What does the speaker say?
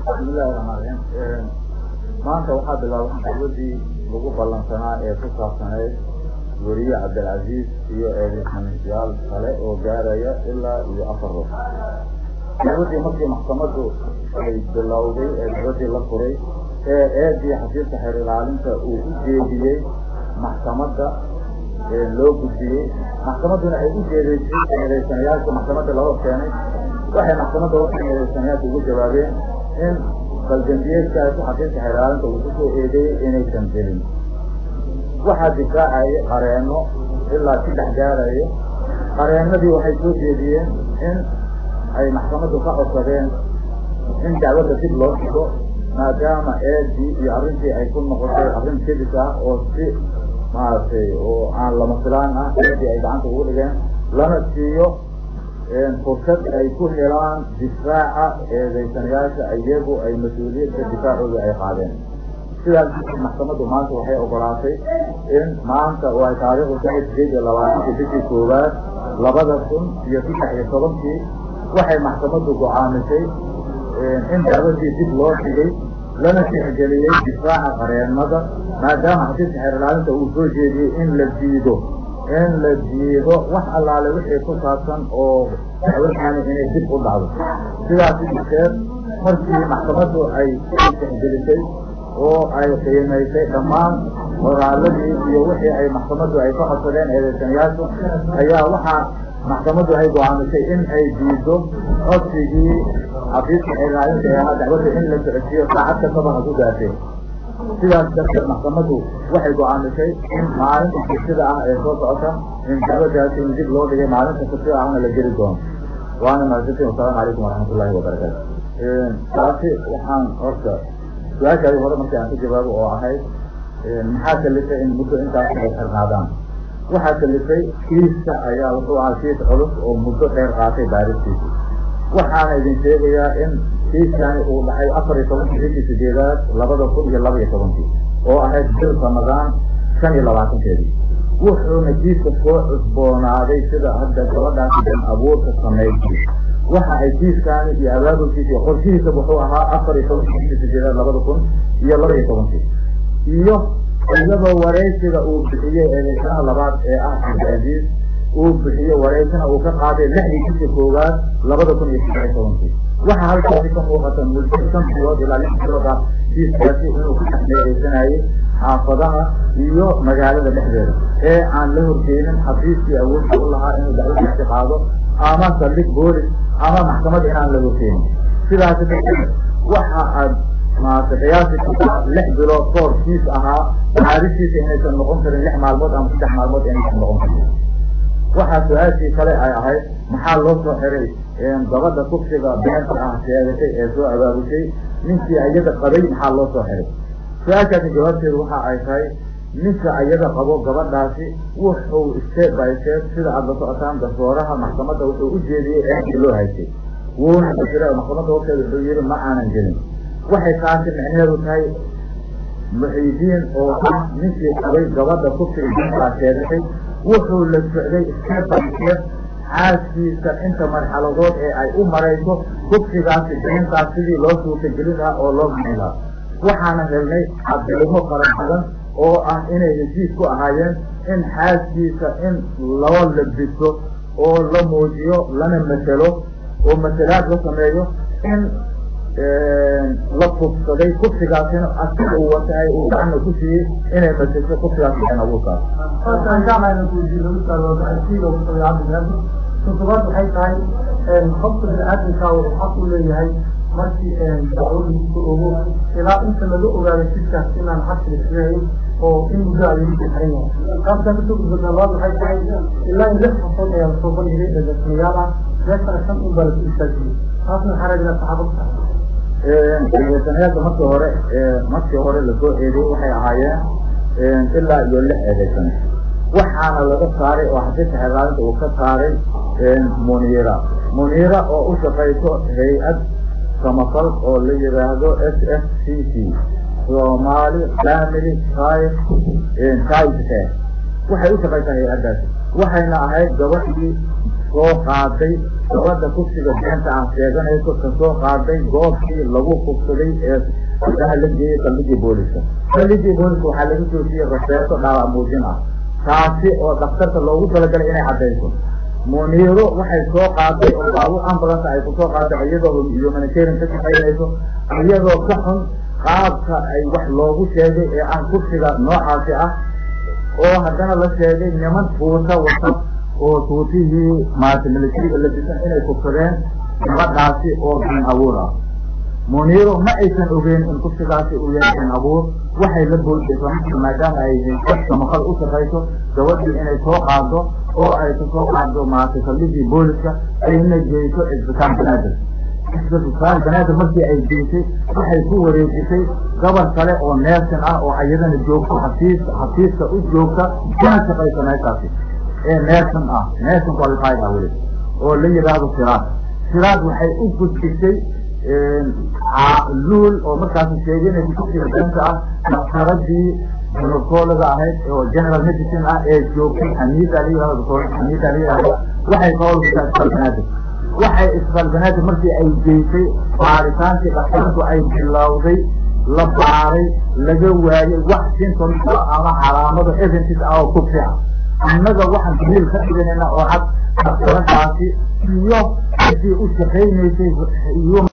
bismillahi raxmaan raxiim maanta waxaa bilaabay dacwadii lagu ballansanaa ee ku saabsaneyd weriye cabdilcaziiz iyo eedisyaal kale oo gaaraya ilaa iyo afar ruux dacwadii markii maxkamadu ay bilowday ee dacwadii la furay ee eedii xafiiska xeer ilaalinta uu u jeediyey maxkamadda loo gudbiyey maxkamadduna ay u jeedeysay eedeysanayaasha maxkamadda laga keenay waxay maxkamadda warka eedeysanayaasha ugu jawaabeen in baldandiyeedka ay ku xafiiska xeer ilaalinta uu ku soo eedeeyey inaysan gelin waxaa difaacaya qareenno ilaa saddex gaarayo qareennadii waxay soo jeediyeen in ay maxkamaddu ka codsadeen in dacwadda dib loo dhigo maadaama eedii iyo arrintii ay ku noqotay arrin kedis ah oo si maaragtay oo aan lama filaan ah eedii ay gacanta ugu dhigeen lana siiyo fursad ay ku helaan difaaca eedeysanayaasha iyagu ay mas-uuliyadda difaacooda ay qaadeen sidaas maxkamaddu maanta waxay ogolaatay in maanta oo ay taariikhdu tahay sideed iyo labaatanka bishii koowaad labada kun iyo saddex iyo tobankii waxay maxkamaddu go-aamisay in dacwadii dib loo dhigay lana tixgeliyey difaaca qareennada maadaama xafiiska xeer ilaalinta uu soo jeediyey in la diido in la diido wax allaale wixii ku saabsan oo dacwadani inay dib u dhacdo sidaas darteed markii maxkamaddu ay tixgelisay oo ay qiimaysay dhammaan qoraaladii iyo wixii ay maxkamaddu ay ka codsadeen eedeysanayaashu ayaa waxaa maxkamaddu ay go-aamisay in ay diido codsigii xafiiska xeerlaalinta ee ahaa dacwadda in la socodsiiyo saacad kastaba ha ku gaartay sidaas darteed maxkamaddu waxay go-aamisay in maalinta sabtida ah ee soo socota in dacwaddaasi in dib loo dhigay maalinta sabtida ahna la geli doono waana mahadsantiin wasalaamu calaykum waraxmat ullahi wabarakaatu taasi waxaan horta su-aashaadii hore markii aan ka jawaabo oo ahayd maxaa kalifay in muddo intaas ay xirnaadaan waxaa kalifay kiiska ayaa wuxuu ahaa kiis culus oo muddo dheer qaatay baaristiisa waxaana idin sheegayaa in kiiskani uu dhacay afar iyo tobankii bishii sideedaad labada kun iyo laba iyo tobankii oo ahayd bil ramadaan shan iyo labaatankeedii wuxuuna kiiska soo cusboonaaday sida hadda gabadhaasi dan abuurka sameysay waxa ay kiiskaani iyo abaabulkiisa iyo qorshihiisa wuxuu ahaa afar iyo tobankii bishii sideedaad labada kun iyo laba iyo tobankii iyo iyadoo wareysiga uu bixiyey eedeysanaha labaad ee ah cabdilcaziiz uu bixiyo wareysana uu ka qaaday lixdii bishii koowaad labada kun iyo saddex iyo tobankii waxaa halkaasi ka muuqata muddo shan bilood ilaa lix bilood ah kiiskaasi inuu ku dhex meereysanayay xaafadaha iyo magaalada dhexdeeda ee aan la horgeynin xafiiskii awoodda u lahaa inuu dacwadaasi qaado ama saldhig boolis ama maxkamad inaan la horgeynin sidaasi darteed waxa aad maarata qiyaasi kartaa lix bilood koor kiis ahaa caadisiisa inaysan noqon karin lix maalmood ama saddex maalmood inaysan noqon karin waxaa su-aashii kale ay ahayd maxaa loo soo xiray gabadha kufsiga beenta ah sheegatay ee soo abaabushay ninkii iyada qabay maxaa loo soo xiray su-aashaasi jawaabteedu waxa ay tahay ninka iyada qabo gabadhaasi wuxuu step by step sida aada la socotaan gasooraha maxkamadda wuxuu u jeediyey eekii loo haystay wuuna basiray maxkamadda horteeda wuxuu yihi ma aanan gelin waxay taasi micnaheedu tahay muxiidiin oo ah ninkii qabay gabadha kufsiga beenta sheegatay wuxuu la socday step by step xaaskiisa inta marxaladood ee ay u marayso kufsigaasi beentaa sidii loo suurtagelin lahaa oo loo bixin lahaa waxaana helnay cadilimo fara badan oo ah inay heshiis ku ahaayeen in xaaskiisa in loo labiso oo la muujiyo lana maselo oo masalaad la sameeyo in la kufsaday kufsigaasina asiga uu watahay uu gacana ku siiyey inay masesho kufsigaas been abuurkaas todobaad waxay tahay qofka bini-aadamka wuxuu xaq u leeyahay markii dacwo lagu soo ogo ilaa inta laga ogaaday jidkaas inaan xaq laisleeyin oo in muddo ay lagu xiran yahay taaskaa kasoo gudbadna labaad waxay tahay ilaa in lix xasood ayaa lasoo bandhigay eedeysanayaal ah meeshana shan un baa lasu istaajiyey taasna waxaa raadinaa saxaabadka eedeysanayaasha markii hore markii hore lasoo eeday waxay ahaayeen ilaa iyo lix eedeysane waxaana laga saaray oo xafiiska xeerlaalinta uu ka saaray muniira muniira oo u shaqayso hay-ad samafal oo la yihaahdo s f c c somali family child child care waxay u shaqaysaa hay-addaasi waxayna ahayd gabadhii soo qaaday gabadha kufsiga beenta aan sheeganayso ka soo qaaday goobtii lagu kufsaday ee adaha la geeyey saldhigii booliska saldhigii booliska waxaa laga joojiyey raseeto dhaawac muujin ah taasi oo dhakhtarka loogu talagalay inay caddayso muniiro waxay soo qaaday oo baabuur ambulance ay ku soo qaaday iyadoo humanitarian ka shaqaynayso iyadoo ka xun qaabka ay wax loogu sheegay ee ah kufsiga noocaasi ah oo haddana la sheegay niman tuuta wata oo tuutihii maarata militariga la disan inay kufsadeen gabadhaasi oo been abuur ah muniiro ma aysan ogeyn in kufsigaasi uu yahay been abuur waxay la boodayso maadaama ay samaqal u shaqayso gabadhii inay soo qaado oo ay kasoo qaado maarata saldhigii booliska ayna geyso isbitaal banaadir isbitaal banaadir markii ay geysay waxay ku wareejisay gabar kale oo neersin ah oo iyadana joogto xafiis xafiiska u joogta kana shaqaysa meeshaasi ee neersin ah neersin qualified ah weli oo la yidhaahdo siraad siraad waxay u gudbisay luul oo markaasi sheeganaysa kufsiga beenta ah daktaradii ginecologa ahayd oo general medicine ah ee joogtay xamiida la yihahdo doctor xamiida la yihahdo waxay ka howlgashaa isbitaal banaadir waxay isbitaal banaadir markii ay geysay baaritaankii daktaradu ay bilowday la baaray laga waayey wax symptoms ama calaamado eventis ah oo kufsi ah annaga waxaan daliil ka dhiganayna oo cad daktaradaasi iyo ciddii u shaqaynaysay